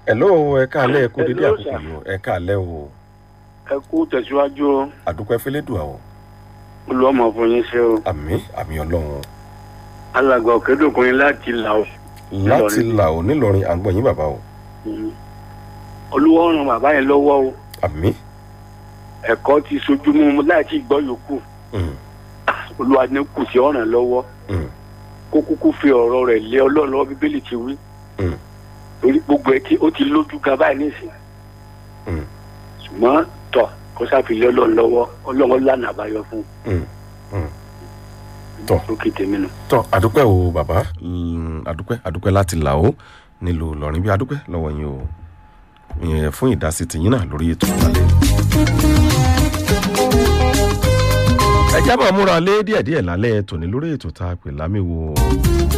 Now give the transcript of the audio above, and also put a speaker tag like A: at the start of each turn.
A: hello ẹ káàlẹ́ ẹ kú dédé
B: Hello,
A: àkókò
B: sir.
A: yìí o ẹ káàlẹ́ o
B: ẹ kú tẹ̀síwájú o
A: àdúpẹ́ fẹ́lẹ́dùà o
B: olùwọ́mọ fún yín ṣe o
A: àmì àmì ọlọ́run
B: alàgbà òkèdòkùnrin láti là o
A: láti là ò nílọrin à ń gbọ́ yín bàbá o
B: olúwa ràn bàbá yẹn lọ́wọ́ o
A: àmì
B: ẹ̀kọ́ ti sojú mú láti gbọ́ yòókù
A: mm,
B: olúwa ní kù sí ọ̀ràn lọ́wọ́
A: mm,
B: kó kúkú fi ọ̀rọ̀ rẹ̀ lé ọlọ́run lọ́wọ́ bíbélì ti wí
A: mm,
B: torí gbogbo ẹ tí ó ti lójú ga báyìí nísìn
A: mm,
B: ṣùgbọ́n tọ̀ kó sáfìlẹ̀ ọlọ́run lọ́wọ́ ọlọ́run lànà àbáyọ fún
A: mm, mm. Tọ̀.
B: lókè tèmi nù.
A: tọ́ àdúpẹ́ o bàbá mm, àdúpẹ́ àdúpẹ́ láti là ó nílùú ìlọrin bí àdúpẹ́ lọ́wọ́ yín o ìyẹn fún ìdásí tìyín náà lórí ètò ìtàlẹ́. ẹ jábọ̀ múra lé díẹ̀díẹ̀ lálẹ́ tòní lórí ètò tá a pè lámìwò